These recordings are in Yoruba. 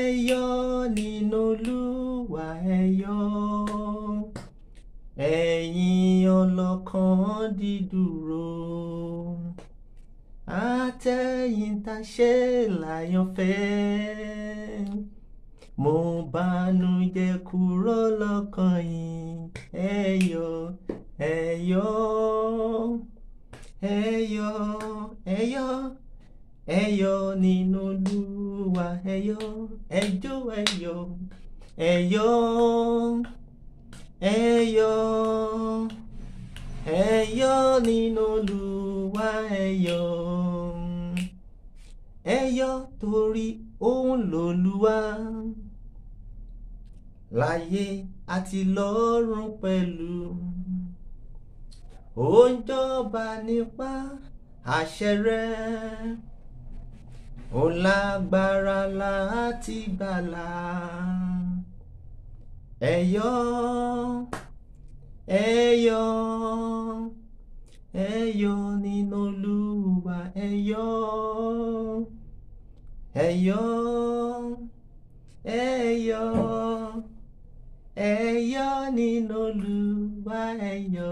yọ̀ nínú Olúwa ẹ yọ̀ ẹ̀yin ọlọ́kàn dídúró àtẹ̀yìntàṣe láyọ̀fẹ́ mo bànújẹ́ kúrò lọ́kàn yín ẹ yọ̀ ẹ yọ̀ ẹ yọ̀ ẹ yọ̀ ẹ yọ̀ nínú Olúwa ẹ yọ̀ ẹ jó ẹ yọ̀ ẹ yọ̀ ẹ yọ̀ ẹ yọ̀ nínú Olúwa ẹ yọ̀ ẹ yọ̀ torí òun lòlúwa láyé àti lọ́run pẹ̀lú ó ń jọba nípa àṣẹ rẹ̀ ó lágbára láti gbàlà ẹ yọ̀ ẹ yọ̀ ẹ yọ̀ nínú Olúwa ẹ yọ̀ ẹ yọ̀ ẹ yọ̀ ẹ yọ̀ nínú Olúwa ẹ yọ̀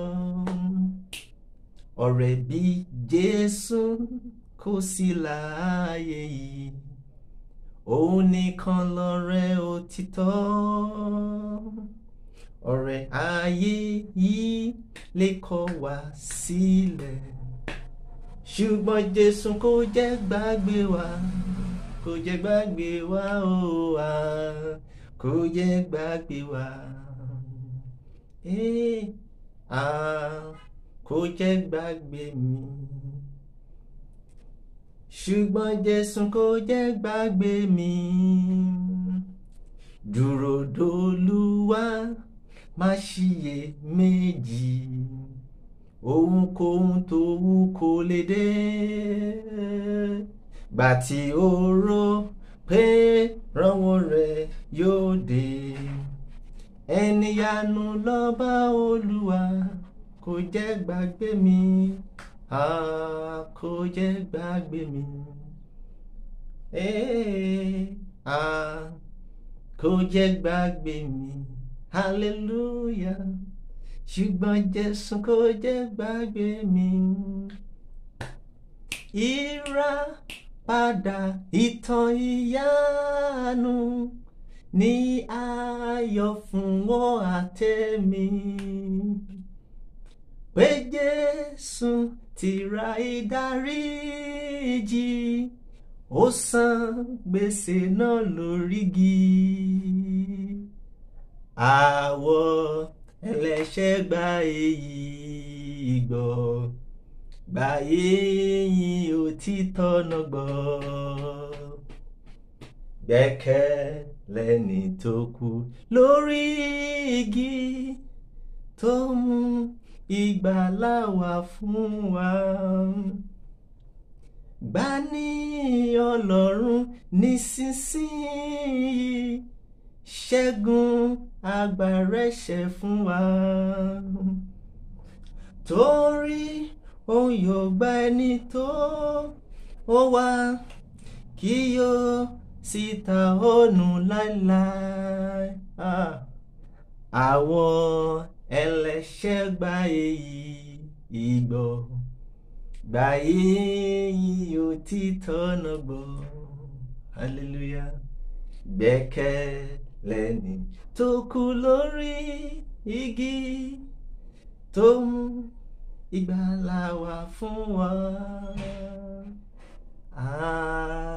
ọ̀rẹ́ bí Jésù kò sí láàyè yìí òun nìkan lọ̀rẹ́ òtítọ́ ọ̀rẹ́ ayé yìí lè kọ̀ wá sílẹ̀ ṣùgbọ́n Jésù kò jẹ́ gbàgbé wa kò jẹ́ gbàgbé wa ó wà kò jẹ́ gbàgbé wa eh, ah, kò jẹ́ gbàgbé mi ṣùgbọ́n Jésù kò jẹ́ gbàgbé mi dúró dolúwa má ṣiyè méjì ohunkóhun tó wù kó lè dé gbà tí ó rò pé rànwọ́ rẹ̀ yóò dé ẹni yanu lọ́ba Olúwa kò jẹ́ gbàgbé mi ah, kò jẹ́ gbàgbé mi eh, ah, kò jẹ́ gbàgbé mi hallelujah ṣùgbọ́n Jésù kò jẹ́ gbàgbé mi ìràpadà ìtàn ìyanu ní ayọ̀ fún wọn àtẹ̀mí pé Jésù ti ra ìdáríjì ó san gbèsè náà lórígi àwọ̀ ẹlẹ́ṣẹ̀ gba èyí gbọ́ gba èyí òtítọ́ náà gbọ́ gbẹ́kẹ̀lẹ́ni tó kú lórí igi tó mú ìgbàlà wá fún wa gbà ní Ọlọ́run nísinsìnyí ṣẹ́gun agbára ẹ̀ṣẹ̀ fún wa torí òun yóò gba ẹni tó ó wá kí yóò sì ta ònù láéláé àwọn ẹlẹ́ṣẹ̀ gba èyí ìgbọ́ gba èyí òtítọ́ náà gbọ́ hallelujah gbẹ́kẹ̀lẹ́ni tó kú lórí igi tó mú ìgbàlà wá fún wa. Ah.